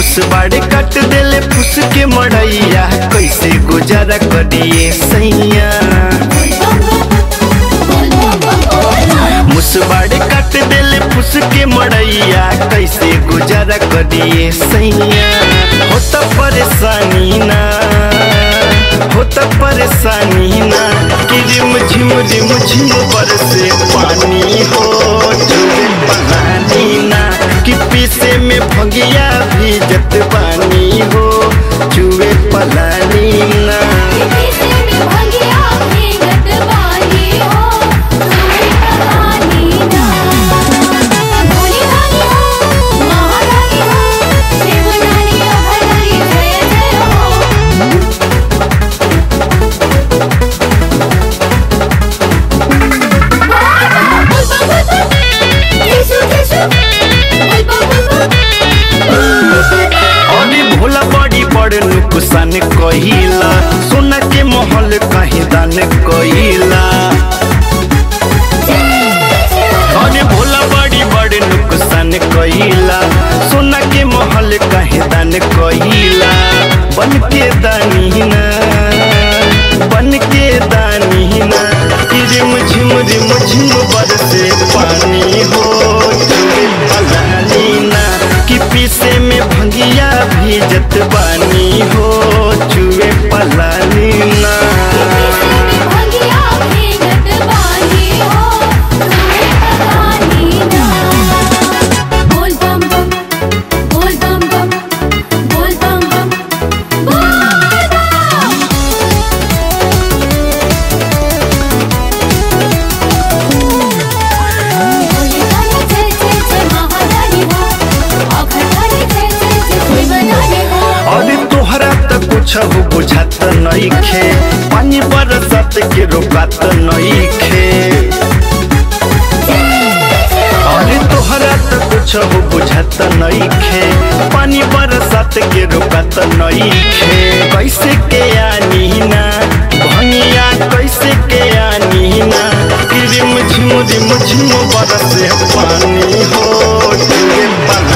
मुसबाड़े कट देले फुस के मड़ैया कैसे गुजारा करिए सैया मुसबाड़े कट देले फुस के मड़ैया कैसे गुजारा करिए सैया होता परेशानी ना होता परेशानी ना कि रिम झिम रिम झिम बरसे पानी हो चुए पलानी ना कि पीसे में भंगिया भीजत पानी हो चुए पलानी ना अरे भोला बड़ी बड़ नुकसान कहिला सोना के महल कहीं दान कहिला अरे भोला बड़ी बड़ नुकसान कहिला सोना के महल कहीं दान कहिला बन के दानी ना बन के दानी ना कि रिम झिम रिम झिम बरसे पानी हो चुए पलानी ना कि पीसे में भंगिया भीजत बानी हो चुए पलानी ना बोल बम बम बोल बम बम बोल बम बम बोल बम अरे तोहरा त कुछ हो बुझात नइखे पानी बरसात के रोकात नइखे अरे तोहरा त कुछ हो बुझात नइखे पानी बरसात के रोकात नइखे कैसे के आनी ना भंगिया कैसे के आनी ना कि रिम झिम रिम झिम बरसे पानी हो चुए